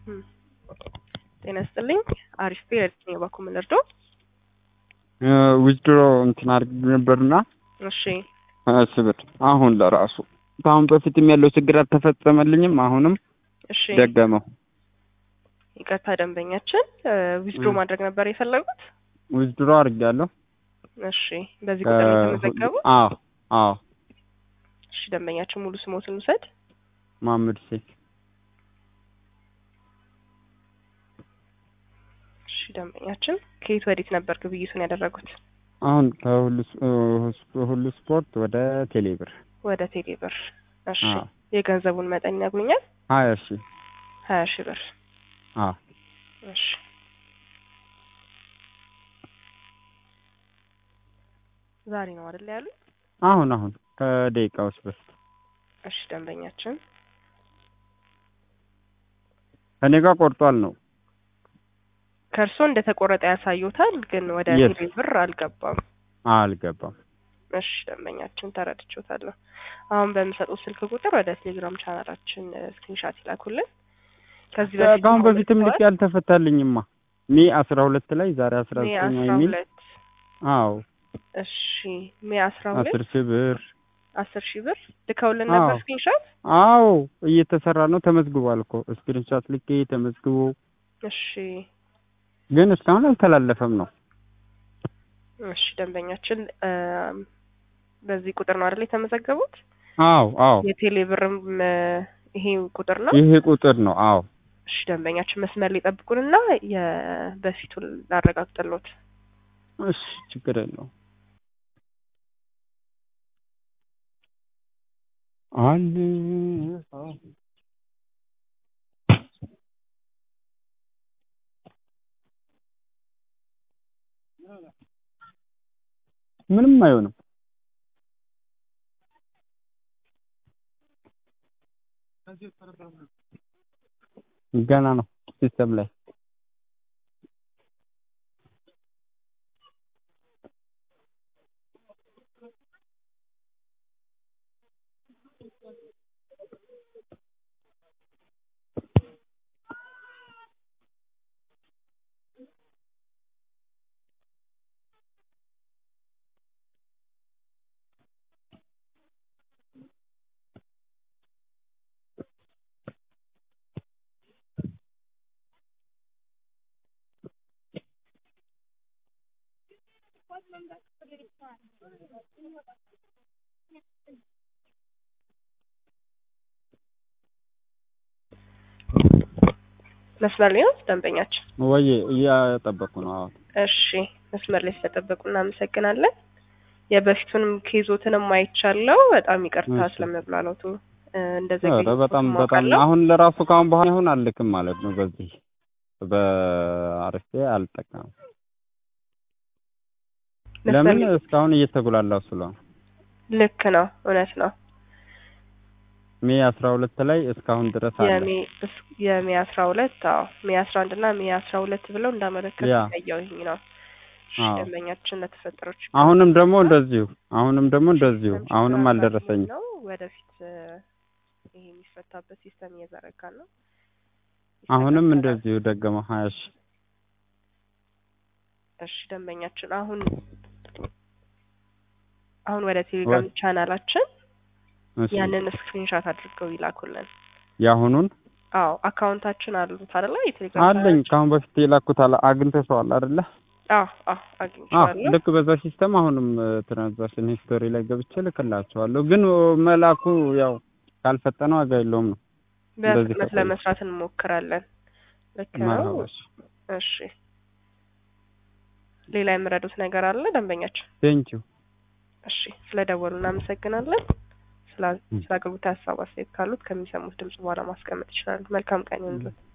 ጤና ይስጥልኝ። አሪፍ ፔሪድ ነው ባኩ ምን ልርዶ? ዊዝድሮ እንትን አድርግ ነበርና እሺ ስብር አሁን ለራሱ ከአሁን በፊትም ያለው ችግር አልተፈጸመልኝም። አሁንም እሺ ደገመው። ይቅርታ ደንበኛችን ዊዝድሮ ማድረግ ነበር የፈለጉት? ዊዝድሮ አድርጌያለሁ። እሺ በዚህ ቁጥር ነው የተመዘገቡት? አዎ አዎ። እሺ ደንበኛችን ሙሉ ስሞትን ውሰድ። መሀመድ ሴክ እሺ ደንበኛችን ከየት ወዴት ነበር ግብይቱን ያደረጉት? አሁን ከሁሉ ሁሉ ስፖርት ወደ ቴሌብር ወደ ቴሌ ብር። እሺ አዎ። የገንዘቡን መጠን ይነግሩኛል? ሀያ ሺህ ሀያ ሺህ ብር። አዎ እሺ ዛሬ ነው አይደል ያሉኝ? አሁን አሁን ከደቂቃዎች በፊት እሺ ደንበኛችን ከኔ ጋር ቆርጧል ነው ከእርስዎ እንደተቆረጠ ያሳዩታል፣ ግን ወደ Yes. ቴሌ ብር አልገባም። አልገባም። እሺ ደንበኛችን ተረድቼዎታለሁ። አሁን በምሰጡት ስልክ ቁጥር ወደ ቴሌግራም ቻናላችን ስክሪንሻት ይላኩልን። ከዚህ በፊት ከአሁን በፊትም ልክ ልከዋል? ያልተፈታልኝማ ሜ አስራ ሁለት ላይ ዛሬ አስራ ሜ ዘጠኝ አስራ የሚል ሁለት አዎ እሺ ሜ አስራ ሁለት አስር ሺህ ብር አስር ሺህ ብር ልከውልን አዎ። ነበር ስክሪንሻት። አዎ እየተሰራ ነው። ተመዝግቧል እኮ ስክሪንሻት ልኬ ተመዝግቦ እሺ ግን እስካሁን አልተላለፈም ነው። እሺ ደንበኛችን እም፣ በዚህ ቁጥር ነው አይደል የተመዘገቡት? አዎ አዎ የቴሌ ብርም እ፣ ይሄ ቁጥር ነው። ይሄ ቁጥር ነው። አዎ እሺ ደንበኛችን መስመር ላይ ጠብቁንና የበፊቱን ላረጋግጥሎት። እሺ ችግር የለውም። አንድ ምንም አይሆንም። ገና ነው ሲስተም ላይ መስመር ላይ ነው ደንበኛችን። ወይ እያጠበቁ ነው። አዎ እሺ መስመር ላይ ስለጠበቁ እናመሰግናለን። የበፊቱንም ኬዞትንም አይቻለው። በጣም ይቅርታ እሺ። ስለመብላላቱ እ፣ ኧረ እንደዘገየሁት በጣም በጣም አውቃለሁ። አሁን ለራሱ ካሁን በኋላ ይሁን አልልክም ማለት ነው። በዚህ በአርፌ አልጠቀምም። መስመር ለምን ላይ- እስካሁን እየተጉላላው ስለሆነ ልክ ነው፣ እውነት ነው። ሜ አስራ ሁለት ላይ እስካሁን ድረስ አለ። የሜ እስ- የሜ አስራ ሁለት አዎ ሜ አስራ አንድ እና ሜ አስራ ሁለት ብለው እንዳመለከቱ ያ። ያየሁኝ ነው። እሺ አዎ። ደንበኛችን ለተፈጠረው ችግር አሁንም ደግሞ እንደዚሁ አሁንም ደግሞ እንደዚሁ ሲስተም አሁንም ችግር አልደረሰኝም። ነው። ወደፊት እ፣ ይሄ የሚፈታበት ሲስተም እየዘረጋ ነው። አሁንም ይስተካከላል። እንደዚሁ ደገመው ሀያ ሺህ እሺ ደንበኛችን አሁን አሁን ወደ ቴሌግራም ቻናላችን እሺ ያንን ስክሪንሻት አድርገው ይላኩልን። የአሁኑን አዎ አካውንታችን አሉት አይደለ? የቴሌግራም አለኝ ቻናላችን? ከአሁን በፊት የላኩት አለ አግኝተሽዋል አይደለ? አዎ አዎ አዎ አግኝቼዋለሁ። ልክ በዛ ሲስተም አሁንም ትራንዛክሽን ሂስቶሪ ላይ ገብቼ ልክላቸዋለሁ። ግን መላኩ ያው ካልፈጠነ ዋጋ የለውም ነው። እንደዚህ በፍጥነት ከቆየ። ለመስራት እንሞክራለን። ልክ ነው። መርሀባሽ እሺ ሌላ የምረዱት ነገር አለ ደንበኛችን? ቴንኪው እሺ ስለደወሉ እናመሰግናለን። ስለ ም። ስለ አገልግሎት ሀሳብ አስተያየት ካሉት ከሚሰሙት ድምጽ በኋላ ማስቀመጥ ይችላሉ። መልካም ቀን ይሁንልዎት።